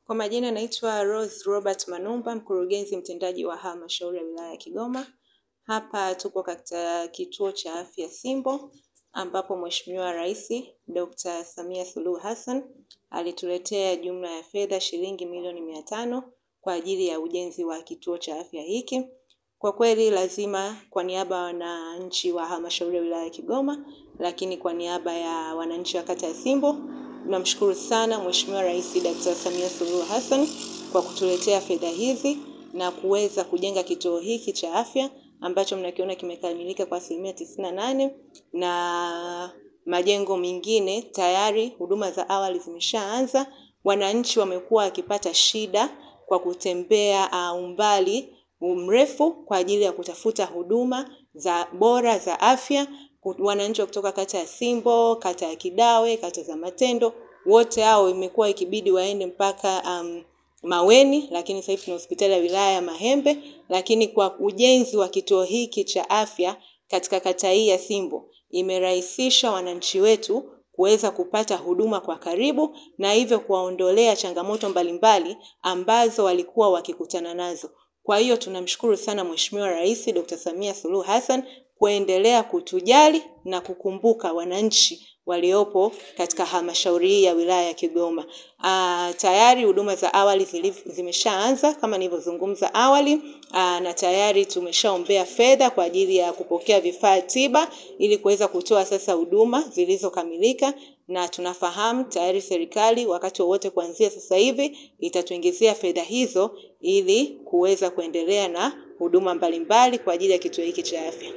Kwa majina naitwa Rose Robert Manumba, mkurugenzi mtendaji wa halmashauri ya wilaya ya Kigoma. Hapa tupo katika kituo cha afya Simbo, ambapo Mheshimiwa Rais Dr. Samia Suluhu Hassan alituletea jumla ya fedha shilingi milioni mia tano kwa ajili ya ujenzi wa kituo cha afya hiki. Kwa kweli lazima kwa niaba ya wananchi wa halmashauri ya wilaya ya Kigoma, lakini kwa niaba ya wananchi wa kata ya Simbo Tunamshukuru sana Mheshimiwa Rais Dr. Samia Suluhu Hassan kwa kutuletea fedha hizi na kuweza kujenga kituo hiki cha afya ambacho mnakiona kimekamilika kwa asilimia tisini na nane na majengo mengine tayari huduma za awali zimeshaanza. Wananchi wamekuwa wakipata shida kwa kutembea uh, umbali mrefu kwa ajili ya kutafuta huduma za bora za afya wananchi wa kutoka kata ya Simbo, kata ya Kidawe, kata za Matendo, wote hao imekuwa ikibidi waende mpaka um, Maweni, lakini sasa hivi tuna hospitali ya wilaya ya Mahembe, lakini kwa ujenzi wa kituo hiki cha afya katika kata hii ya Simbo imerahisisha wananchi wetu kuweza kupata huduma kwa karibu na hivyo kuwaondolea changamoto mbalimbali ambazo walikuwa wakikutana nazo. Kwa hiyo tunamshukuru sana Mheshimiwa Rais Dr. Samia Suluhu Hassan kuendelea kutujali na kukumbuka wananchi waliopo katika halmashauri hii ya wilaya ya Kigoma. Aa, tayari huduma za awali zimeshaanza kama nilivyozungumza awali. Aa, na tayari tumeshaombea fedha kwa ajili ya kupokea vifaa tiba ili kuweza kutoa sasa huduma zilizokamilika, na tunafahamu tayari serikali wakati wowote kuanzia sasa hivi itatuingizia fedha hizo ili kuweza kuendelea na huduma mbalimbali kwa ajili ya kituo hiki cha afya.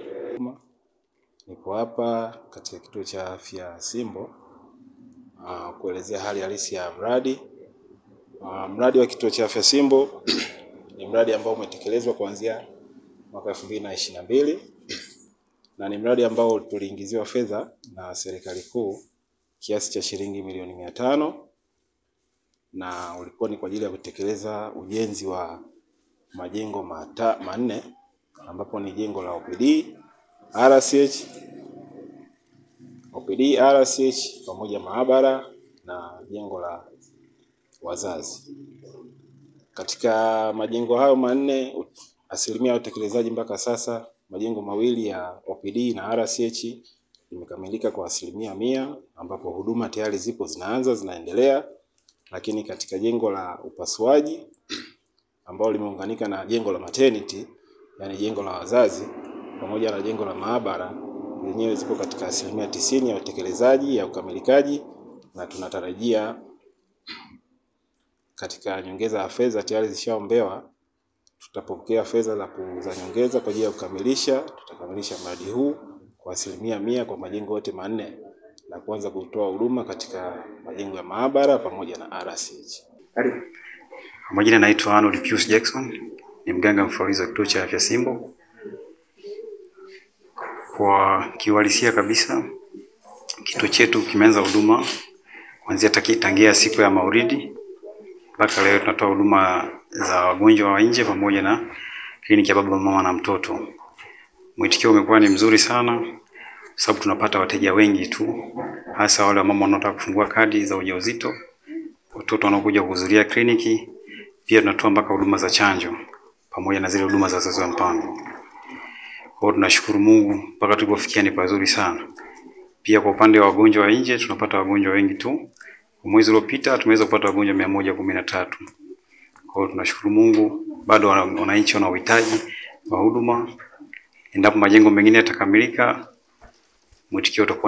Nipo hapa katika kituo cha afya Simbo uh, kuelezea hali halisi ya mradi uh, mradi wa kituo cha afya Simbo ni mradi ambao umetekelezwa kuanzia mwaka elfu mbili na ishirini na mbili na ni mradi ambao tuliingiziwa fedha na serikali kuu kiasi cha shilingi milioni mia tano na ulikuwa ni kwa ajili ya kutekeleza ujenzi wa majengo mata, manne ambapo ni jengo la OPD, RCH, OPD, RCH pamoja maabara na jengo la wazazi. Katika majengo hayo manne, asilimia ya utekelezaji mpaka sasa, majengo mawili ya OPD na RCH imekamilika kwa asilimia mia, ambapo huduma tayari zipo zinaanza zinaendelea, lakini katika jengo la upasuaji ambalo limeunganika na jengo la maternity, yani jengo la wazazi pamoja na jengo la maabara zenyewe zipo katika asilimia tisini ya utekelezaji ya ukamilikaji, na tunatarajia katika nyongeza ya fedha tayari zishaombewa, tutapokea fedha za za nyongeza kwa ajili ya kukamilisha. Tutakamilisha mradi huu kwa asilimia mia kwa majengo yote manne na kuanza kutoa huduma katika majengo ya maabara pamoja na RCH. Kwa majina naitwa Arnold Pius Jackson, ni mganga mfawidhi wa kituo cha afya Simbo. Kwa kiuhalisia kabisa, kituo chetu kimeanza huduma kuanzia tangia siku ya Maulidi mpaka leo. Tunatoa huduma za wagonjwa wa nje pamoja na kliniki ya baba mama na mtoto. Mwitikio umekuwa ni mzuri sana, sababu tunapata wateja wengi tu, hasa wale wamama wanaotaka kufungua kadi za ujauzito, watoto wanaokuja kuhudhuria kliniki. Pia tunatoa mpaka huduma za chanjo pamoja na zile huduma za uzazi wa mpango. Kwa hiyo tunashukuru Mungu mpaka tulipofikia ni pazuri sana. Pia kwa upande wa wagonjwa wa nje tunapata wagonjwa wengi tu. Kwa mwezi uliopita tumeweza kupata wagonjwa mia moja kumi na tatu. Kwa hiyo tunashukuru Mungu, bado wananchi wana uhitaji wa huduma. Endapo majengo mengine yatakamilika, mwitikio utakuwa